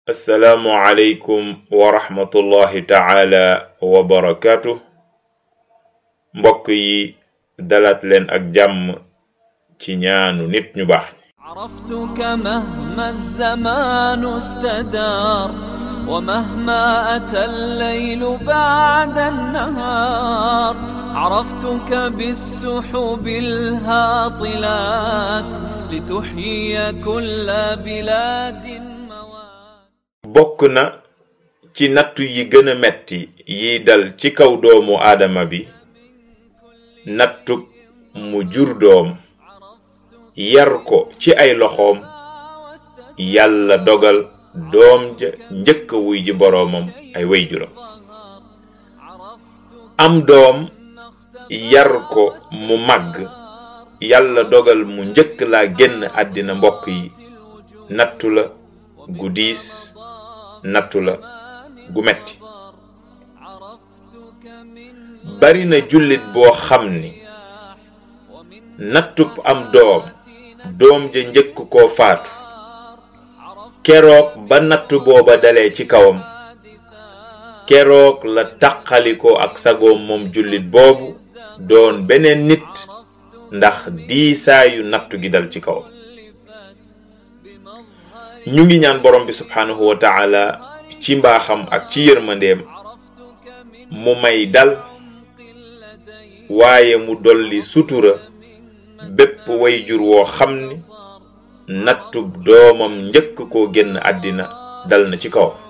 assalaamu aleykum wa rahmatullahi taala wa barakaatu mbokk yi dalaat leen ak jàmm ci ñaanu nit ñu baax عرفتك مهما الزمان استدار ومهما أتى الليل بعد النهار عرفتك بالسحب الهاطلات لتحيي كل بلاد موات bokk na ci nattu yi gën a metti yi dal ci kaw doomu aadama bi nattub mu jur doom yar ko ci ay loxoom yàlla dogal doom ja njëkk a wuy ji boroomam ay wayjuram am doom yar ko mu màgg yàlla dogal mu njëkk laa génn àddina mbokk yi nattu la gu diis nattu la gu metti bari na jullit boo xam ni nattub am doom doom ja njëkk koo faatu keroog ba nattu booba dalee ci kawam keroog la taqalikoo ak sagoom moom jullit boobu doon beneen nit ndax diisaayu nattu gi dal ci kawam ñu ngi ñaan borom bi subhanahu wa taala ci mbaaxam ak ci yërmandeem mu may dal waaye mu dolli sutura bépp wayjur woo xam ni nattub doomam njëkk koo génn àddina dal na ci kawam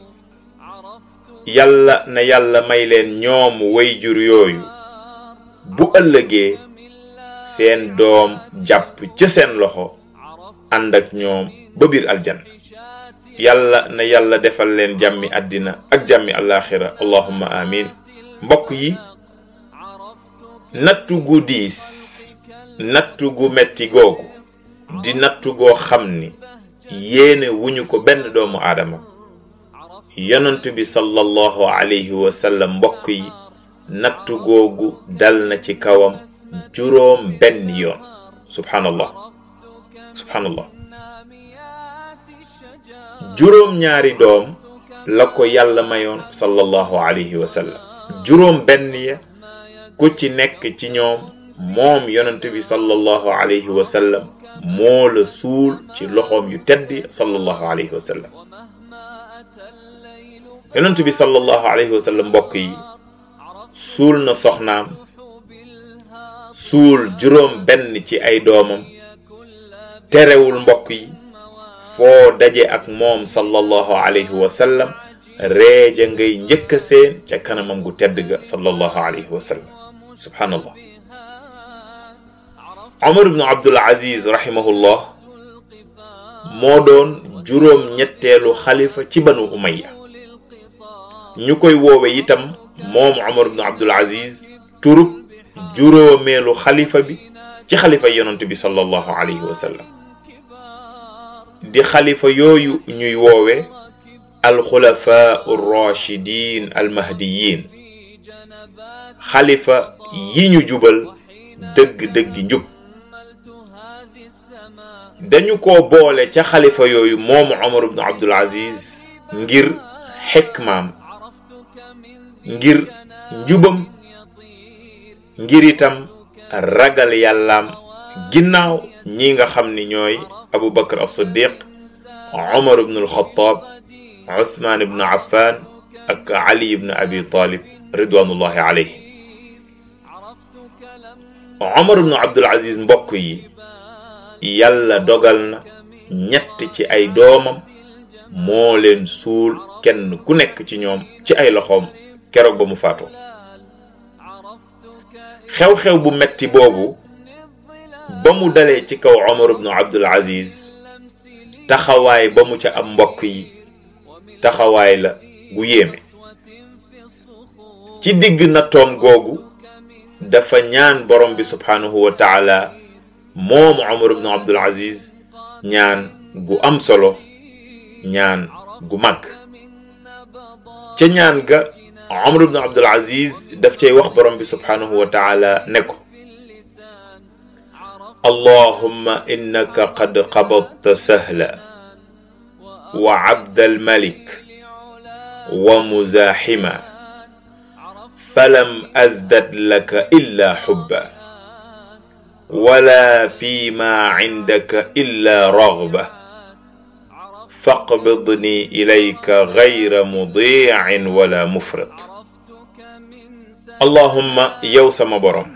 yàlla na yàlla may leen ñoom wayjur yooyu bu ëllëgee seen doom jàpp ca seen loxo ànd ak ñoom ba biir aljanna yàlla na yàlla defal leen jàmmi àddina ak jàmmi alaxira allahumma amin mbokk yi nattu gu diis nattu gu metti googu di nattu goo xam ni yéene wuñu ko benn doomu aadama yonent bi sallallahu alayhi wa sallam mbokk yi nattu googu dal na ci kawam juróom benn yoon subhanallah subhanallah juróom ñaari doom la ko yàlla mayoon sallallahu alayhi wa sallam juróom benn ya ku ci nekk ci ñoom moom yonent bi sallallahu alayhi wa sallam moo la suul ci loxoom yu tedd sallallahu alayhi wa sallam yonent bi sallallahu alayhi wa sallam mbokk yi suul na soxnaam suul juróom benn ci ay doomam terewul mbokk yi foo daje ak moom sallallahu alayhi wa sallam reeja ngay njëkk seen ca kanamam gu tedd ga sallallahu alayhi wa sallam subhanallah Omar ibn Abdul Aziz rahimahullah moo doon juróom ñetteelu xalifa ci banu umayya ñu koy woowe itam moom Omar ibn Abdul Aziz turub juróomeelu xalifa bi ci xalifa yonent bi sallallahu alayhi wa sallam di xalifa yooyu ñuy woowe alxulafa rachidin almahdiyin xalifa yi ñu jubal dëgg-dëggi njub dañu ko boole ca xalifa yooyu moomu Omar ibn Abdul Aziz ngir xikmaam ngir njubam ngir itam ragal yàllaam ginnaaw ñi nga xam ni ñooy Abu Bakr as-Siddiq Omar ibn al-Khattab Uthman ibn Affan ak Ali ibn Abi Talib ridwanullahi alayhi Omar ibn Abdul Aziz mbokk yi yàlla dogal na ñett ci ay doomam moo leen suul kenn ku nekk ci ñoom ci ay loxoom keroog ba mu faatoo xew-xew bu metti boobu ba mu dalee ci kaw Omar ibn Abdul Aziz taxawaay ba mu ca am mbokk yi taxawaay la gu yéeme ci digg nattoom googu dafa ñaan borom bi subhanahu wa taala moom Omar ibn Abdul Aziz ñaan gu am solo ñaan gu mag ca ñaan ga Omar ibn Abdul Aziz daf cay wax borom bi subhanahu wa taala ne ko اللهم إنك قد قبضت سهلا وعبد الملك ومزاحما فلم أزدد لك إلا حبا ولا فيما عندك إلا رغبة فاقبضني إليك غير مضيع ولا مفرط اللهم يوسم برم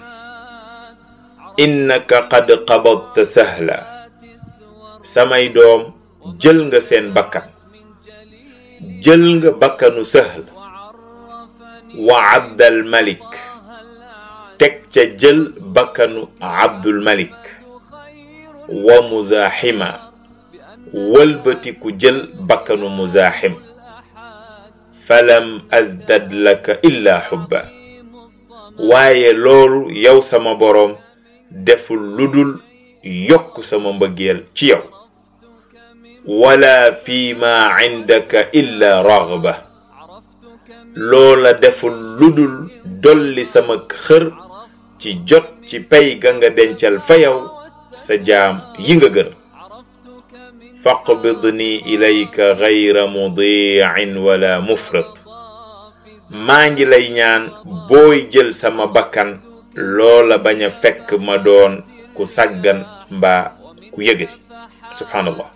إنك قد قبضت سهلا samay doom jël nga seen bakkan jël nga bakkanu sahl wa abdal malik teg ca jël bakkanu abdul malik wa muzaxima wëlbatiku jël bakkanu muzaxim falam azdad laka illa xubba waaye loolu yow sama boroom deful ludul yokk sama mbëggeel ci yow wala fi ma indaka illa raghba loola deful ludul dolli sama xër ci jot ci pay ga nga dencal fa yow sa jaam yi nga gën faqbidni ilayka gayra mudiin wala mufrit maa ngi lay ñaan booy jël sama bakkan loola bañ a fekk ma doon ku sàggan mbaa ku yëgati subhanallah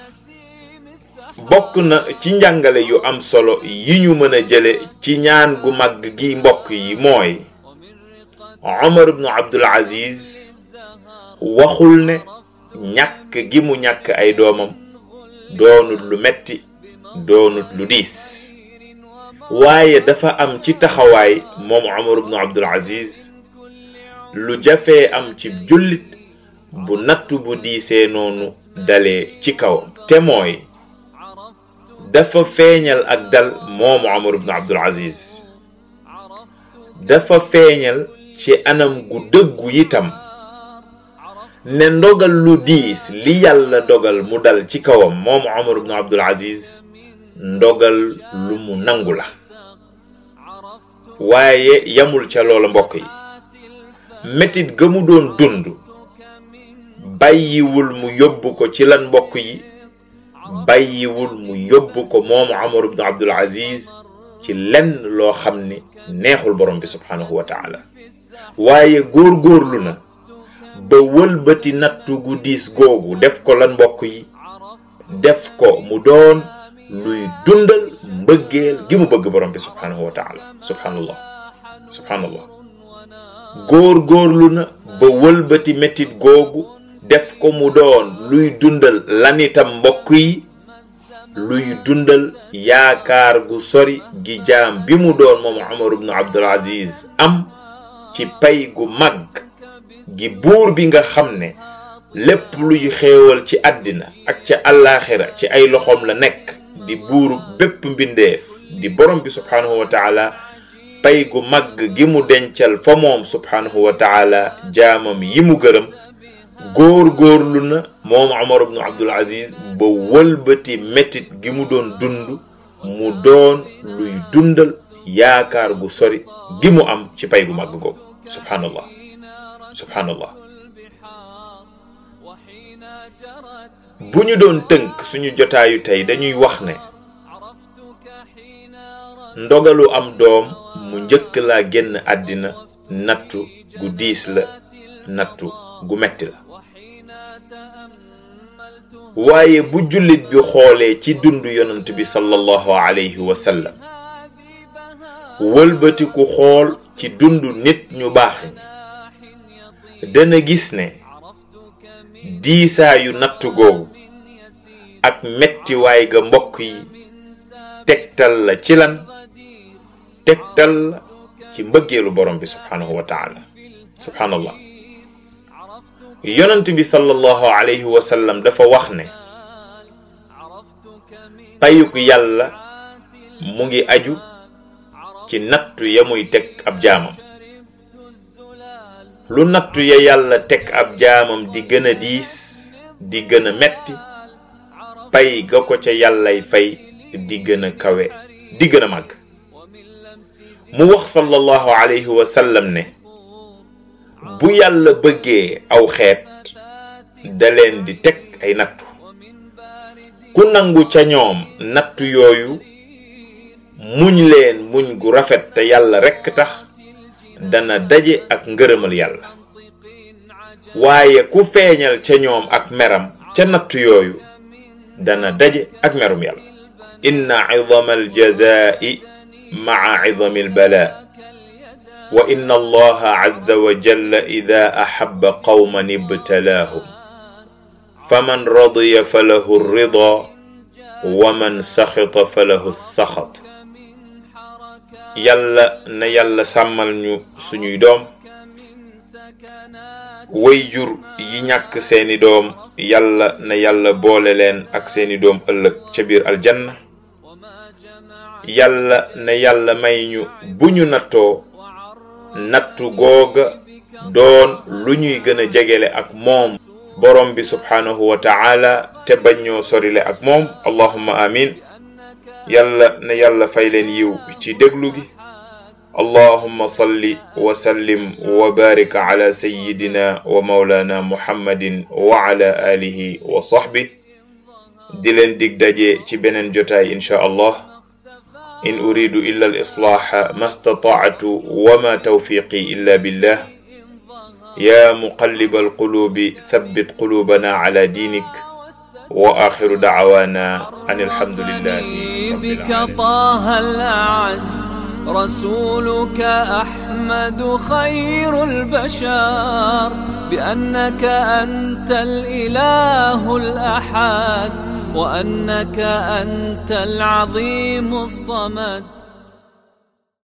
bokk na ci njàngale yu am solo yi ñu mën a jële ci ñaan gu mag gi mbokk yi mooy Omar ibnu Abdul Aziz waxul ne ñàkk gi mu ñàkk ay doomam doonut lu metti doonut lu diis waaye dafa am ci taxawaay moom Omar ibnu Abdul Aziz lu jafee am ci jullit bu nattu bu diisee noonu dalee ci kawam te mooy dafa feeñal ak dal moomu Omar ibn Abdul Aziz dafa feeñal ci anam gu dëggu itam ne ndogal lu diis li yàlla dogal mu dal ci kawam moomu Omar ibn Abdul Aziz ndogal lu mu nangu la waaye yamul ca loola mbokk yi metit ga mu doon dund bàyyiwul mu yóbbu ko ci lan mbokk yi bàyyiwul mu yóbbu ko moomu Omar ibn Abdul Aziz ci lenn loo xam ne neexul borom bi subhanahu wa taala waaye góorgóorlu na ba wëlbati nattu gu diis googu def ko lan mbokk yi def ko mu doon luy dundal mbëggeel gi mu bëgg borom bi subhanahu wa taala subhanallah subhanallah góor-góorlu na ba wëlbati metit googu def ko mu doon luy dundal lanitam mbokk yi luy dundal yaakaar gu sori gi jaam bi mu doon moom Omar ibn Abdul Aziz am ci pay gu mag gi buur bi nga xam ne lépp luy xéewal ci àddina ak ca àllaaxira ci ay loxoom la nekk di buuru bépp mbindeef di borom bi subhaanahu wa taala pay gu mag gi mu dencal fa moom subhaanahu wa taala jaamam yi mu gërëm góor góorlu na moom Omar ibn Abdul Aziz ba wëlbati metit gi mu doon dund mu doon luy dundal yaakaar gu sori gi mu am ci pay gu mag googu subhanallah subhanallah bu ñu doon tënk suñu jotaayu tey dañuy wax ne ndogalu am doom mu njëkk laa génn àddina nattu gu diis la nattu gu metti la waaye bu jullit bi xoolee ci dund yonent bi sallallahu alayhi wa sallam wëlbatiku xool ci dund nit ñu baax ñi dana gis ne diisaayu nattu googu ak mettiwaay ga mbokk yi tegtal la ci lan tegtal la ci mbëggeelu borom bi subhanahu wa taala subhanallah yonent bi sallallahu alayhi wa sallam dafa wax ne payuk yàlla mu ngi aju ci nattu ya muy teg ab jaamam lu nattu ya yàlla teg ab jaamam di gën a diis di gën a metti pay ga ko ca yàllay fay di gën a kawe di gën a màgg mu wax sallallahu alayhi wa sallam ne bu yàlla bëggee aw xeet da leen di teg ay nattu ku nangu ca ñoom nattu yooyu muñ leen muñ gu rafet te yàlla rekk tax dana daje ak ngërëmal yàlla waaye ku feeñal ca ñoom ak meram ca nattu yooyu dana daje ak merum yàlla inna idama aljazai maa idami albala wa inna allaha azza wa jalla ida axaba qawman ibtalaahum faman radiya falahu rida wa man saxita falahu saxat yàlla na yàlla sàmmal ñu suñuy doom way jur yi ñàkk seeni doom yàlla na yàlla boole leen ak seeni doom ëllëg ca biir aljanna yàlla na yàlla may ñu bu ñu nattoo nattu googa doon lu ñuy gën a jegele ak moom borom bi subhaanahu wa ta'ala te bañ ñoo sorile ak moom allahumma amin yàlla na yàlla fay leen yiw ci déglu gi allahumma salli wa sallim wa barik ala sayyidina wa mawlana muhammadin wa ala alihi wa sahbi di leen dig daje ci beneen jotaay insha allah in uridu illa al islaha ma stata'tu wa ma tawfiqi illa billah ya muqallib al qulubi thabbit qulubana ala dinik wa akhiru da'wana an alhamdulillahi بك طه الأعز رسولك أحمد خير البشر بأنك أنت الإله الأحد وأنك أنت العظيم الصمد